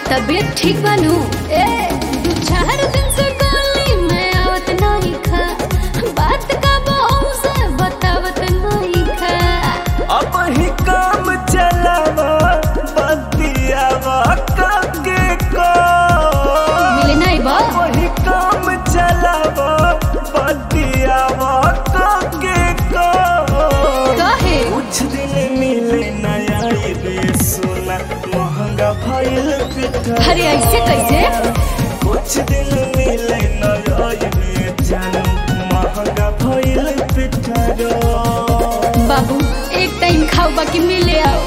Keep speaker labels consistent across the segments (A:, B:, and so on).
A: तबीयत ठीक बनू ए दू चार दिन से गली में आवत नहीं खा बात का बहु से बतावत नहीं खा
B: अब ही काम चलावा बतियावा काके को
A: मिले नहीं बा
B: वही काम चलावा बतियावा काके को
A: काहे
B: कुछ दिन मिले नया रे सोना महंगा भइल पिठा
A: अरे ऐसे कैसे
B: कुछ दिन मिले नया रे जानू महंगा भइल पिठा
A: बाबू एक टाइम खाओ बाकी मिले आओ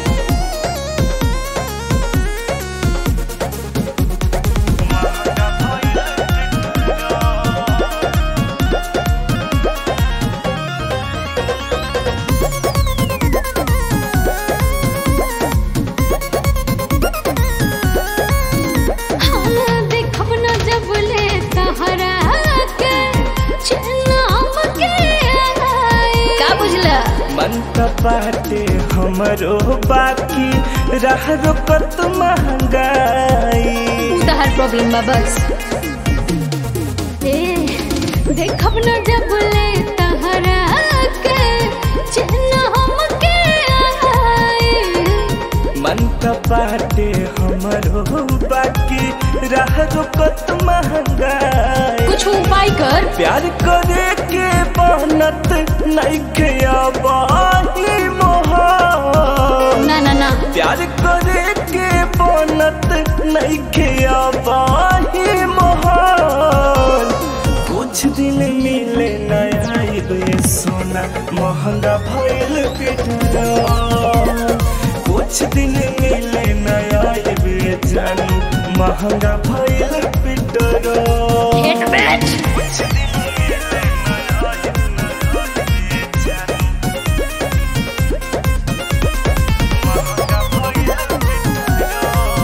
A: हाँ, देखब न जब ले तहरा के चनाम के आए। का बुझला
B: मन त बाटे हमरो बाकी रह रुकत महंगाई
A: तहर प्रॉब्लम बा बस ए देखब न जब ले तहरा के चनाम के आए।
B: मन त बाटे हमरो बाकी रह रुकत महंगाई
A: कुछ उपाय कर
B: प्यार करे के बनत नइखे अबाही मोहन
A: ना ना ना
B: प्यार करे के बनत नइखे अबाही मोहन कुछ दिन मिले नया रे सोना महंगा भइल पिटरा कुछ दिन मिले नया रे जानू महंगा भइल पिटरा
A: हेट बैठ
B: कुछ दिन मिले नया रे जानू महंगा भइल पिटरा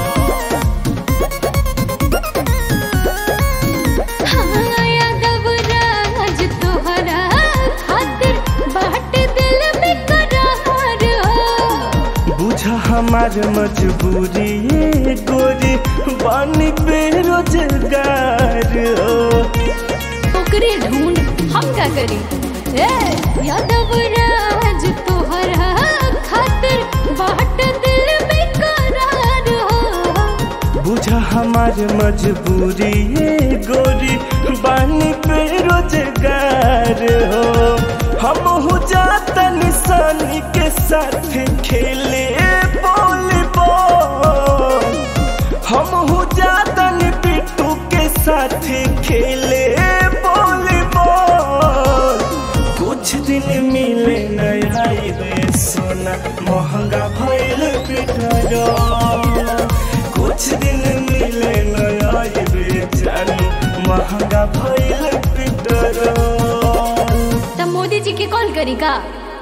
A: हाँ, यादव राज तोहरा खातिर बाट दिल में करार हो
B: बुझ हमार मजबूरी ये गोरी बानी बेरोजगार हो
A: ओकरे ढूंढ हम का करी ए यादव राज तोहरा खातिर बाट दिल में करार हो
B: बुझ हमार मजबूरी ये गोरी बानी बेरोजगार हो हम हो जाता निशानी के साथ खेले वॉलीबॉल हम हो जाता नि पिट्टू के साथ खेले वॉलीबॉल कुछ दिन मिले नया रे सोना महंगा भइल पिटरा कुछ दिन मिले नया रे जानू महंगा भइल पिटरा
A: तब मोदी जी के कॉल करी का